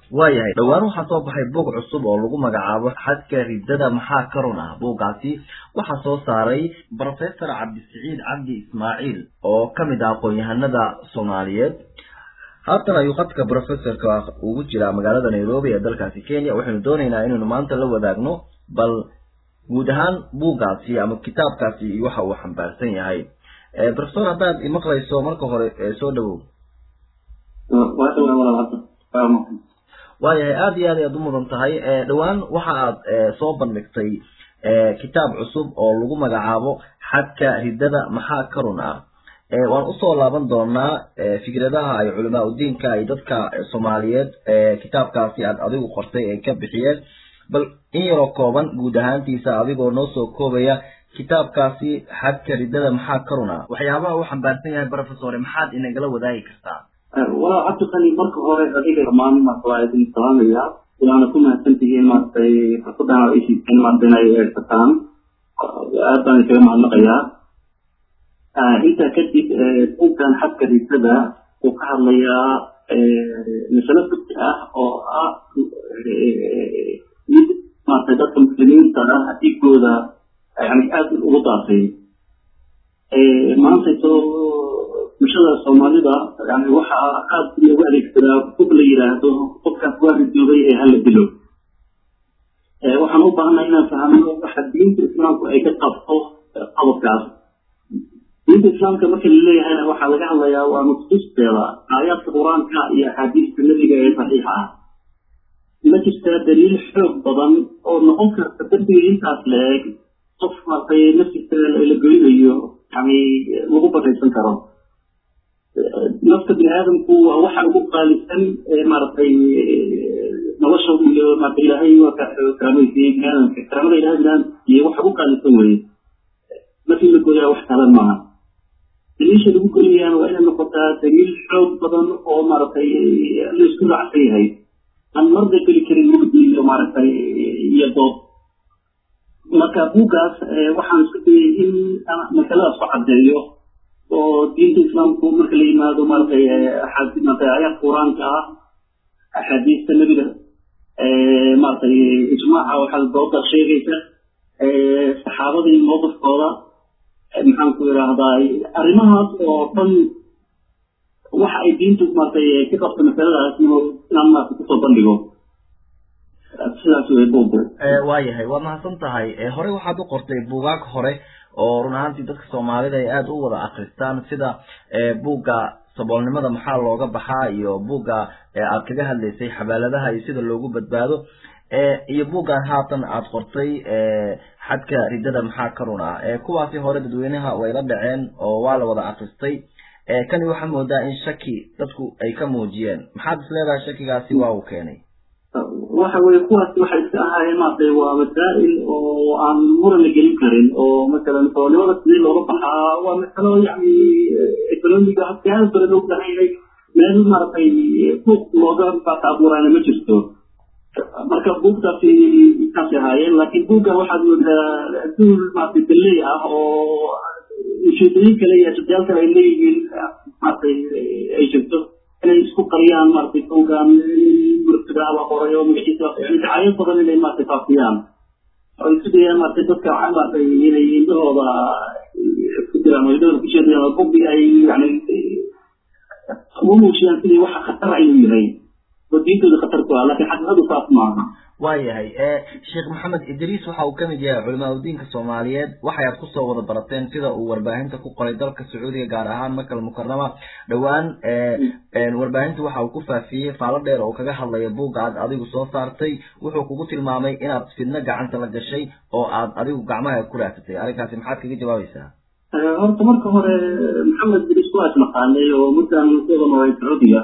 waayahay dhowaan waxaa soo baxay buug cusub oo lagu magacaabo xadka riddada maxaa ka run ah buuggaasi waxaa soo saaray professor cabdisiciid cabdi ismaaciil oo ka mid ah aqoon-yahanada soomaaliyeed haatan ayuu khadka professorka ugu jiraa magaalada nairobi ee dalkaasi kenya waxaynu doonaynaa inaynu maanta la wadaagno bal guud ahaan buuggaasi ama kitaabkaasi iyo waxa uu xambaarsan yahay professor haddaad imaqlayso marka hore soo dhawow waayahay aada iyo aad ayaad u mudan tahay dhowaan waxa aad soo bandhigtay kitaab cusub oo lagu magacaabo xadka riddada maxaa ka run ah waan usoo laaban doonaa fikradaha ay culamaa udiinka ay dadka soomaaliyeed kitaabkaasi aad adigu qortay ay ka bixiyeen bal in yaroo kooban guud ahaantiisa adigoo noo soo koobaya kitaabkaasi xadka riddada maxaa ka run ah waxyaabaha uu xambaarsan yahay professore maxaad inagala wadaagi kartaa walaa cabdiqani marka hore adiga dhammaan maarta waa idin salaamaya waana ku mahadsantihiin maaragtay fursadan ay siiseen maarta inay eegsataan aad baan iskaga mahadnaqayaa intaa kadib buugkan xadka riddada uu ka hadlayaa masalo fugti ah oo ah mid maarata dadka muslimiinta ah dhigooda yani aada ugu daafay maantayto bulshada soomaalida yani waxaa aada loogu adeegsadaa kub la yidhaahdo qofkaas waa ridoobay ee hala dilo waxaan u baahanay inaan fahmno waxa diinta islaamku ay ka qabto qodobkaas diinta islaamka marka laleeyahayna waxaa laga hadlayaa waa nusuusteeda aayaadka qur-aanka iyo axaadiista nebiga ee saxiixa ah ma jirtaa daliil xoog badan oo noqon karta dembiga intaas la-eg qof maartay naftiisa la goynayo yani lagu baraysan karo nafta bini aadamku waa waxa ugu qaalisan maaragtay nolosha iyo maarata ilaahay waa karaamaysiyey bini aadamka karaamada ilahay bini aadam iyo waxa ugu qaalisan weye markii la gooyaa wax talan maaha daliisha lagu goynayaan waa inay noqotaa daliil xoog badan oo maaragtay la isku raacsan yahay aan marda geli karin mugdi iyo maaragtay iyo doob marka buuggaas waxaan isku dayay in masaladaas ku caddeeyo oo diinta islaamku marka la yimaado maaragtay maaragtay aayaadka qur-aanka ah axaadiista nebiga maaragtay ijmaaca waxaa dooda sheegaysa saxaabadii mowqifkooda maxaan ku idhaahdaa arrimahaas oo dhan waxa ay diintu maaragtay ka qabto masaladaas inaan maarata kusoo bandhigo sidaas wey buugu waayahay waa mahadsan tahay horey waxaad u qortay buugaag hore oo run ahaantii dadka soomaalida ay aada u wada akristaan sida buugga saboolnimada maxaa looga baxaa iyo buugga aad kaga hadlaysay xabaaladaha iyo sida loogu badbaado iyo buuggan haatan aada qortay xadka riddada maxaa ka run ah kuwaasi hore dadweynaha way la dhaceen oo waa la wada akristay kani waxaa moodaa in shaki dadku ay ka muujiyeen maxaad is leedahay shakigaasi waa uu keenay waxa weye kuwaasi waxay iska ahaayeen maaragtay waa masaa'il oo aan muran la gelin karin oo masalan soolnimada sidii looga baxaa waa masalo yani economiga hadkaada kale loo baahan yahay meel maaragtay suuq looga baata abuuraana ma jirto marka buugtaasi kaasi ahaayeen laakiin buuggan waxaad moodaa duul maaragtay dalley ah oo ujeedooyin kale iyo ashadayaal kale ay leeyihiin maaragtay ay jirto inay isku qariyaan maaragtay buuggan murtada la qoray oo magaciisa yani dacayad badan inay maaragtay faafiyaan oo isku dayaan maaragtay dadka maaragtay inay indhahooda ku diraan oo indhahooda ku sheedayaan oo bugi ay yani ugu muujiyaan sidii waxa khatar ayuu yahay oo diintooda khatar ku ah laakiin xaqiiqadu saas maaha waayahay sheekh maxamed idriis waxa uu kamid yahay culamaa udiinka soomaaliyeed waxay aad kusoo wada barateen sida uu warbaahinta ku qoray dalka sacuudiga gaar ahaan makal mukarama dhowaan warbaahinta waxa uu ku faafiyey faalo dheer oo kaga hadlaya buugga aad adigu soo saartay wuxuu kugu tilmaamay inaad fidno gacanta la gashay oo aad adigu gacmaha ku raadsatay arrinkaasi maxaad kaga jawaabaysaa horta marka hore maxamed idriis waa isnaqaanay oo muddan kuwada noolay sacuudiga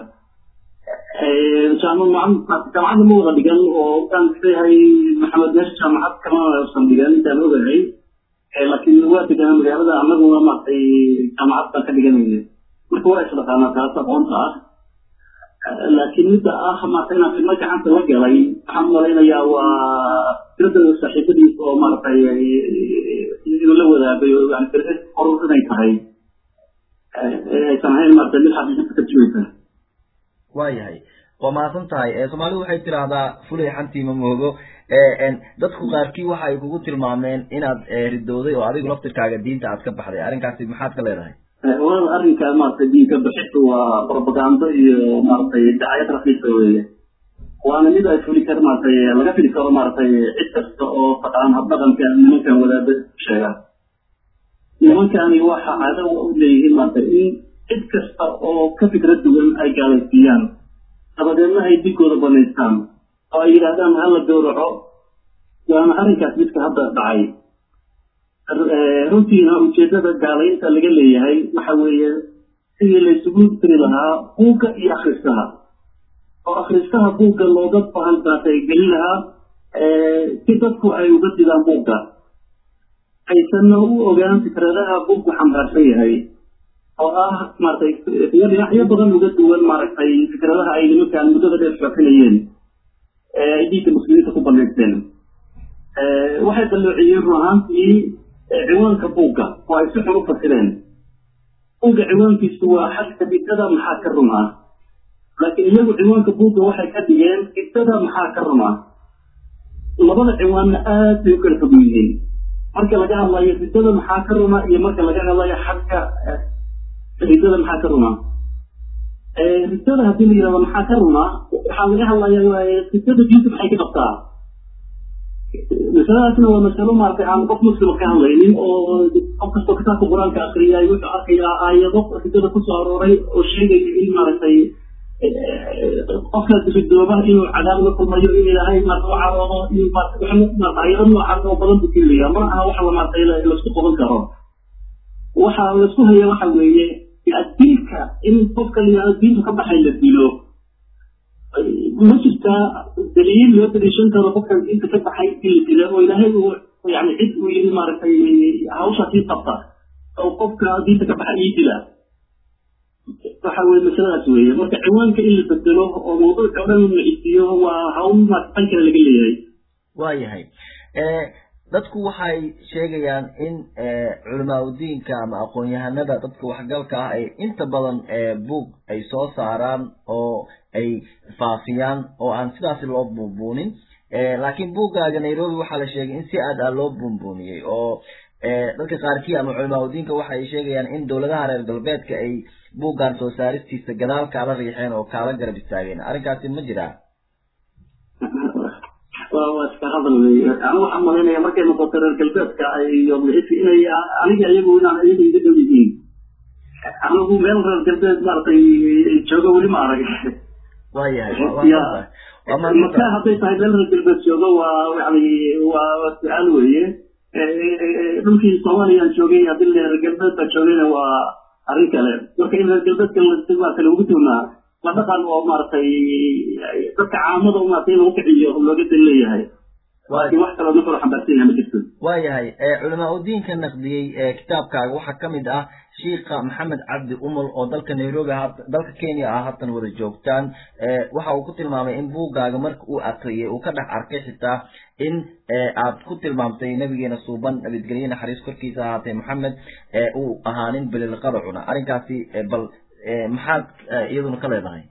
jaamacadda ma wada dhigan oo waxaan isleeyahay maxamed meesha jaamacad kama usan dhigan intaan ogahay laakiin waa deganaa magaalada annaguna maaragtay jaamacad baan ka dhiganayna marka waa isdhaqaanaa taas aqoonta ah laakiin midda ah maarata inaan fidno gacanta la galay waxaan malaynayaa waa firada saaxiibadiisa oo maaragtay inuu la wadaagay oo yani firda horur inay tahay aysan ahayn maarata mid xaqiiqada ka tarjumaysa waayahay waa mahadsan tahay soomaalidu waxay tidhaahdaa fulay xantiima moogo dadku qaarkii waxa ay kugu tilmaameen inaad ridooday oo adigu laftirkaaga diinta aad ka baxday arrinkaasi maxaad ka leedahay wal arrinka maaragtay diinka bixistu waa propagando iyo maaragtay dacayad rafiisa weeye waana mid ay fuli kar maaragtay laga fili karo maaragtay cid kasta oo taqaan habdhaqanka nimankan wadaada sheegaan nimankani waxa caado u leeyihiin maaragtay in cid kasta oo ka fikrad duwan ay gaalaysiiyaan dabadeedna ay dinkooda banaystaan oo ay yidhaahdaan hala gowraco waana arrinkaas midka hadda dhacay runtiina ujeedada gaalaynta laga leeyahay waxa weeye sidii laysugu tiri lahaa buugga iyo akhristaha oo akhristaha buugga looga bahan baatay gelin lahaa si dadku ay uga didaan buugga aysanna u ogaan fikradaha buuggu xambaarsan yahay oo ah maaragtay dhinacyo badan uga duwan maaragtay fikradaha ay nimankaan muddada dheer faafinayeen ay diinka muslimiinta ku banaysteen waxay qalloociyeen run ahaantii ciwaanka buugga oo ay si xun u fasireen buugga ciwaankiisu waa xagka bidada maxaa ka run ah laakiin iyagu ciwaanka buugga waxay ka dhigeen bidada maxaa ka run ah labada ciwaanna aad bay u kala fog yihiin marka laga hadlayo bidada maxaa ka runa iyo marka laga hadlayo xagka ridada maxaa ka runa ridada haddii la yidhahdo maxaa ka runa waxaa laga hadlaya ridada diinta maxay ka qabtaa masaladaasna waa masalo maaragtay aan qof muslima ka hadlaynin oo qof kastoo kitaabka qur-aanka akriyay wuxuu arkayaa aayado ridada kusoo arooray oo sheegaya in maaragtay qofka ridooba inuu cadaab la kulmayo in ilaahay maarata u caroodo in maarata ayado noocaas oo badan buu kelaya ma aha waxa maaragtay laisku qaban karo waxa laisku haya waxa weeye dilka in qofka layihahdo diintu ka baxay la dilo ma jirtaa daliil loo daliishan karo qofkan diinta ka baxay in la dilo oo ilaahay uu yani cid uu yiri maaragtay hawshaasii qabta oo qofka diinta ka baxay ii dila waxa weye masaladaas weeye marka ciwaanka in la bedelo oo mawduuc oo dhan la isiyo waa hawl tan kale laga leeyahay waayahay dadku waxay sheegayaan in culamaa udiinka ama aqoon-yahanada dadka waxgalka ah ay inta badan buug ay soo saaraan oo ay faafiyaan oo aan sidaasi loo buunbuunin laakiin buuggaaga nairobi waxaa la sheegay in si aad ah loo buunbuuniyey oo dadka qaarkii ama culamaa udiinka waxa ay sheegayaan in dowladaha reer galbeedka ay buuggan soo saaristiisa gadaal kaala riixeen oo kaala garab istaageen arrinkaasi ma jiraa waa iska hadal wey anigu waxaan malaynaya markay noqoto reer galbeedka iyo inay aniga iyagu inaan iyaga iga dhow yihiin anigu meel reer galbeed maaragtay joogo weli ma arag waayahay maka hadday tahay meel reer galbeed joogo waa yani waa su-aal weeye dhulkii soomaaliyaan joogay haddii reer galbeed baa joogayna waa arrin kale marka in reer galbeedka waa kale ugu tugnaa waa dhaqan oo maaragtay dadka caamada maaragtay in lagu kiciyo looga dan leeyahay laakiin wax kaloo nuxur xambaarsan yahay ma jirto waayahay culamaa udiinka naqdiyey kitaabkaaga waxaa kamid ah shiika maxamed cabdi umul oo dalka nairobi dalka kenya ah haatan wada joogtaan waxa uu ku tilmaamay in buuggaaga marka uu akriyay uu ka dhex arkay xitaa in aad ku tilmaamtay nabigeena suuban nabadgelye naxariis korkiisa ahaatee maxamed uu ahaanin bililqada cuna arrinkaasi bal maxaad iyaduna ka leedahay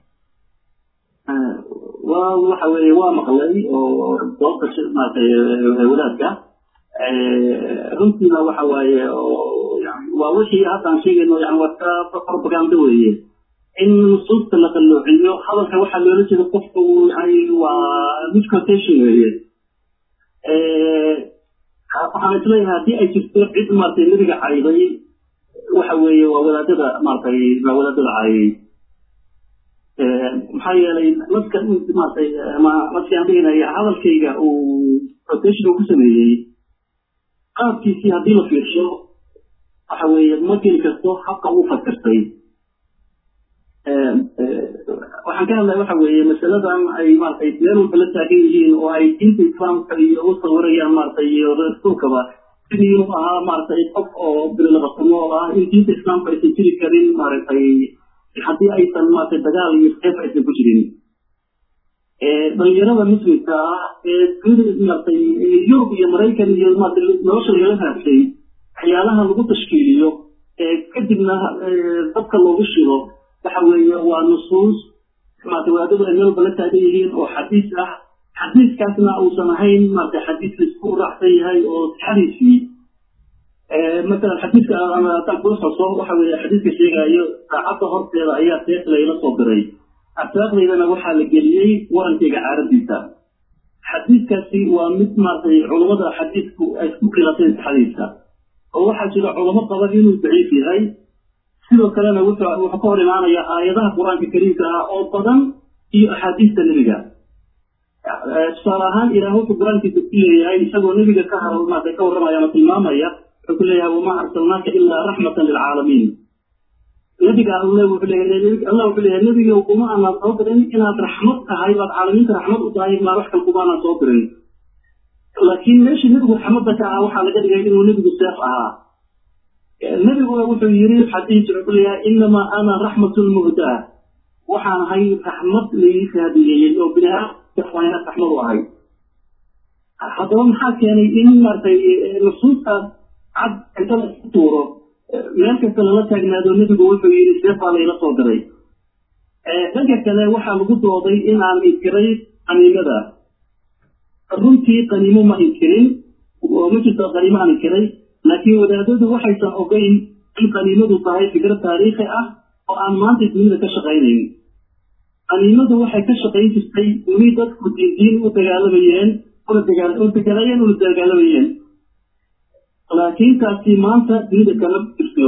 wa waxa weeye waa maqlay oo doobta maaragtay wadaadka runtiina waxa waaye waa wixii haddaan sheegayno yani waa ka propaganda weeye in nusuusta la qalloociyo hadalka waxaa loola jeeda qofka uu yani waa miscontation weeye waxaan isleeyahay haddii ay jirto cid maaragtay nabiga cayday waxa weeye waa wadaadada maaragtay waa wadaadada caayay maxaa yeelay naska maaragtay ama naskaan dhihinaya hadalkayga uu protection uu ku sameeyey qaabkiisii haddii la fiirsho waxa weeye ma geli karto habka uu fakirtay waxaan ka hadlaya waxa weeye masaladan ay maaragtay meel walba la taagan yihiin oo ay diinta islaamka iyo u sawirayaan maaragtay iyo rasuulkaba sidii inuu ahaa maaragtay qof oo bililabasamo oo ah in diinta islaamka aysan jiri karin maaragtay haddii aysan maaragtay dagaal iyo seef aysan ku jirin dhalinyarada muslimka ah ee dunida maaragtay yurub iyo maraykan iyo maaragtay nolosha lagala raadsay waxyaalaha lagu tashkiiliyo kadibna dadka loogu shido waxa weeye waa nusuus maarata wadaadadu ay meel walba la taagan yihiin oo xadiis ah xadiiskaasna uusan ahayn maarata xadiis laisku raacsan yahay oo sixadiisii masalan xadiiska haddaan kula xuso waxa weeye xadiiska sheegaayo saacadda horteeda ayaa seef layla soo diray arsaaqdaydana waxaa la geliyey warankayga caaradiisa xadiiskaasi waa mid maaragtay culammada xadiisku ay isku khilaafeen saxadiisa oo waxaa jira culamo qaba inuu daciif yahay sidoo kalena wuxuu wuxuu ka hor imaanayaa aayadaha qur-aanka kariimka ah oo badan iyo axaadiista nebiga tusaale ahaan ilaah wuxuu qur-aankiisa ku leeyahay isagoo nebiga ka har maaragtay ka warramaya ama tilmaamaya wuxuu ku leeyahay wamaa arsalnaaka ilaa raxmatan lilcaalamiin nabiga alle wuxuu leeyahay allah wuxuu leeyahay nebiga kuma aanaan soo dirin inaad raxmad tahay baad caalamiinta raxmad u tahay maa wax kale kuma aanaan soo dirin laakiin meeshii nebigu raxmadda ka ahaa waxaa laga dhigay inuu nebigu seef ahaa nebiguna wuxuu yiri xadiis wuxuu leeyahay inamaa ana raxmatun muhdaa waxaan ahay raxmad laii raadiyeeyey oo bini aadamka raxmad u ahay haddaba maxaa keenay in maaragtay nusuustaas cad inta la isku tuuro meel kasta lala taagnaado nebigu wuxuu yidhi seefaa layla soo diray dhanka kale waxaa lagu dooday in aan inkiray qaniimada runtii qaniimo ma inkirin oo ma jirto qaniimo aan inkiray laakiin wadaadadu waxaysan ogeyn in qaniimadu tahay fikro taariikhi ah oo aan maanta dunida ka shaqaynayn qaniimadu waxay ka shaqayn jirtay weli dadku diindiin u dagaalamayeen una dagaalamayeen una dagaalamayeen laakiin taasi maanta dunida kama jirto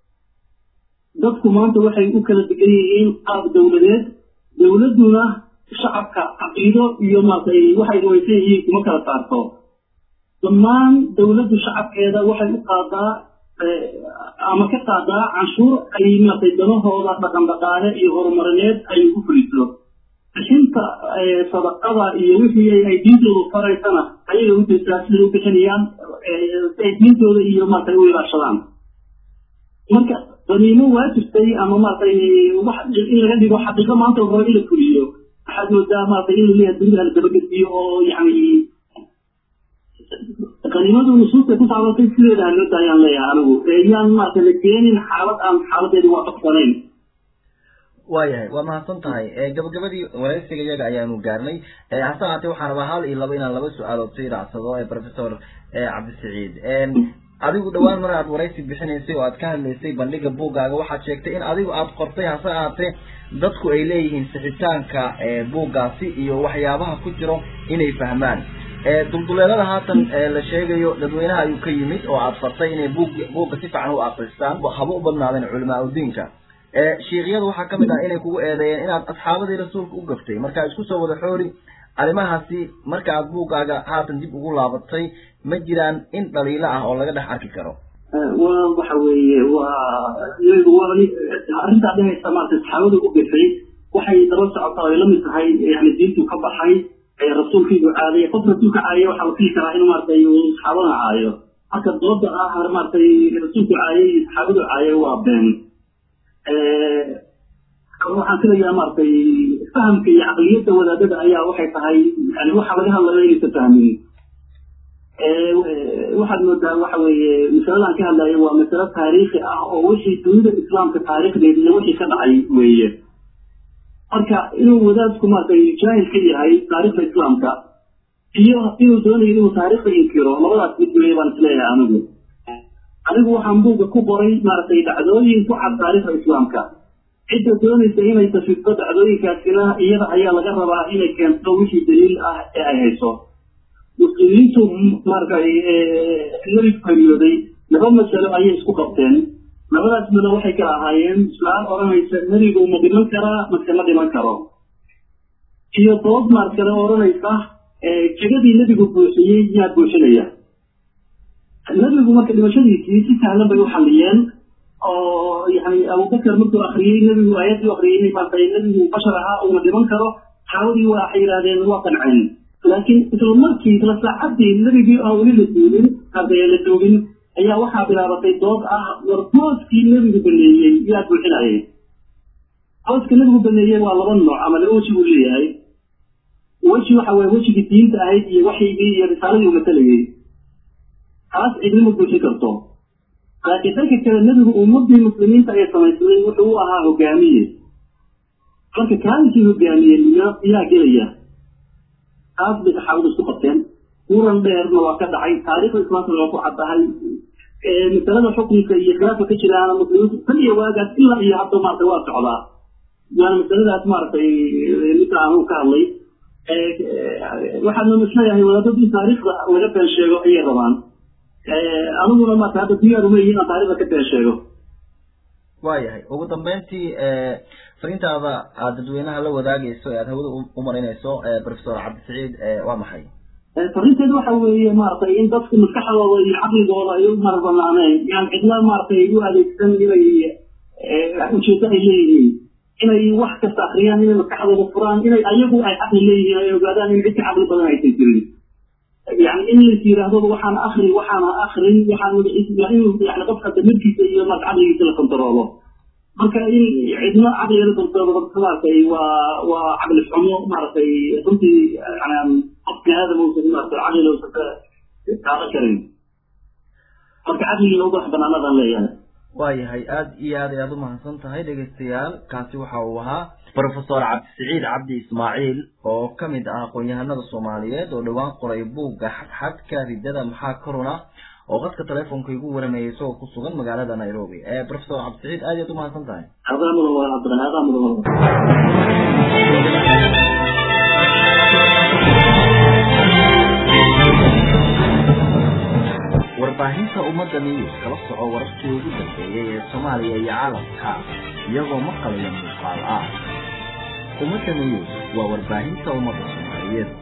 dadku maanta waxay u kala degan yihiin qaab dowladeed dowladduna shacabka caqiido iyo maaragtay waxay rumaysan yihiin kuma kala saarto dhammaan dowladdu shacabkeeda waxay u qaadaa ama ka qaadaa canshuur ay maaragtay danahooda dhaqan dhaqaale iyo horumarineed ay ugu fuliso bixinta sadaqada iyo wixii ay diintoodu faraysana ayaga u jirtaa siday u bixinayaan si ay diintooda iyo maaragtay u ilaashadaan marka qaniimo waa jirtay ama maaragtay wax in laga dhigo xaqiiqo maanta la rabo in la fuliyo waxaad moodaa maaragtay in laleeyahay dunida la dabagediyo oo yacni qaniimadu nusuusta ku saabsantay sideeda haloo daayaan leeyahay anigu yaan maaragtay la keenin xaalad aan xaaladeedi waafaqsanayn waayahay waa mahadsan tahay gabagabadii waraysiga iyaga ayaanu gaarnay hase haatee waxaan rabaa hal iyo laba inaan laba su-aalood sii raacsado professor cabdisaciid adigu dhowaan mar aad waraysi bixinaysay oo aad ka hadlaysay bandhiga buuggaaga waxaad sheegtay in adigu aad qortay hase ahaatee dadku ay leeyihiin sixitaanka buuggaasi iyo waxyaabaha ku jiro inay fahmaan dulduleelada haatan la sheegayo dadweynaha ayuu ka yimid oo aad fartay inay buug buugga si fiican u akristaan haba u badnaadeen culamaa udiinka shiikyada waxaa kamid ah inay kugu eedeeyeen inaad asxaabadii rasuulka u gaftay marka isku soo wada xoori arrimahaasi marka aad buuggaaga haatan dib ugu laabatay ma jiraan in dhaliilo ah oo laga dhex arki karo wa waxa weeye waa arrintaa dhehaysa maarata saxaabada u gafay waxay daba socotaa ay lamid tahay yani diintu ka baxay rasuulkiibu caadaya qof rasuulka caayay waxaa la fili karaa in maaragtay saxaabada caayo marka dooda ah maaragtay rasuulku caayay iyo saxaabadu caayay waa been waxaan filayaa maaragtay fahamka iyo caqliyadda wadaadada ayaa waxay tahay yani waxa laga hadlayo inaysan fahmin waxaad moodaa waxa weeye masaladan ka hadlayo waa masalo taariikhi ah oo wixii dunida islaamka taariikhdeeda iyo wixii ka dhacay weeye marka inuu wadaadku maaragtay jaahil ka yahay taariikhda islaamka iyo inuu doonayo inuu taariikhda inkiro labadaas mid weeye baan isleeyahay anigu anigu waxaan buugga ku qoray maaragtay dhacdooyin ku cad taariikhda islaamka cidda doonaysa inay tafiddo dhacdooyinkaasina iyada ayaa laga rabaa inay keento wixii daliil ah ee ay hayso muslimiintu maaragtay nebigu qariyooday laba masalo ayay isku qabteen labadaas malo waxay kala ahaayeen su-aal odhanaysa nebigu ma dhiman karaa mase ma dhiman karo iyo dood maar kale odhanaysa jegadii nebigu buuxiyey yaa buuxinaya nebigu marka dhimashadiisii si sahlan bay u xalliyeen oo yani abubakar markuu akriyey nebigu aayadii u akriyey maartay nebigu bashar ahaa uuna dhiman karo saxaabadii waxay yidhahdeen waa qanceen laakiin isla markii isla saacadii nebigii aan weli la duugin hadee la duugin ayaa waxaa bilaabatay dood ah war booskii nebigu baneeyey yaa buuxinayay booska nebigu baneeyey waa laba nooc ama laba weji buu leeyahay weji waxa weye wejigii diinta ahayd iyo waxyigii iyo risaaladii uu matalayay taas cidnima buuxin karto laakiin dhanka kale nebigu ummadii muslimiinta ay samaysnay wuxuu u ahaa hogaamiye marka kaalinkii hogaamiyey yaa gelaya taas bay saxaabadu isku qabteen muran dheerna waa ka dhacay taariikhda islaamka waa ku caddahay masalada xukunka iyo khilaafka ka jiraana muslimiintu tan iyo waagaas ilaa iyo hadda maaragtay waa socdaa waana masaladaas maaragtay midka aanu ka hadlay waxaadna isleeyahay wadaadadu in taariikhda laga been sheego ayay rabaan aniguna maarata hadda diyaar uma yihiin aan taariikhda ka been sheego waayahay ugu dambeyntii fariintaada aad dadweynaha la wadaagayso ee aad hawada u marinayso professor cabdisaciid waa maxay fariinteedu waxa weeye maaragtay in dadku maskaxdooda iyo caqligooda ay u marabanaaneen yani cidla maaragtay u adeegsan inay ujeedo ay leeyihiin inay wax kasta akriyaan inay maskaxdooda furaan inay ayagu ay caqli leeyihiin ay ogaadaan in cidka caqli badan aysan jirin yani in lais yidhaahdo waxaan akri waxaan akrin waxaan yani qofka damirkiisa iyo marka caqligiisa la kontaroolo marka in cidna caqliga kontaroolo maaragtay waa waa caqli xumo maaragtay runtii yani qof biniaadam uusan maaragtay caqliga uusan ka qaadan karin marka caqligiina ubax banaanadan leeyahay waayahay aada iyo aad ayaad umahadsan tahay dhegaystayaal kaasi waxa uu ahaa professor cabdisaciid cabdi ismaaciil oo ka mid ah aqoon-yahanada soomaaliyeed oo dhowaan qoray buugga xadxadka riddada maxaa korona oo qadka telefonka igu waramayay isagoo ku sugan magaalada nairobi professor cabdisaciid aad iyaad umahadsan tahay adaa mudan waa abdan adaa mudan warbaahinta ummadda news kala soco wararkii ugu dambeeyey ee soomaaliya iyo caalamka iyagoo maqalaya muuqaal ah ummadda news waa warbaahinta ummadda soomaaliyeed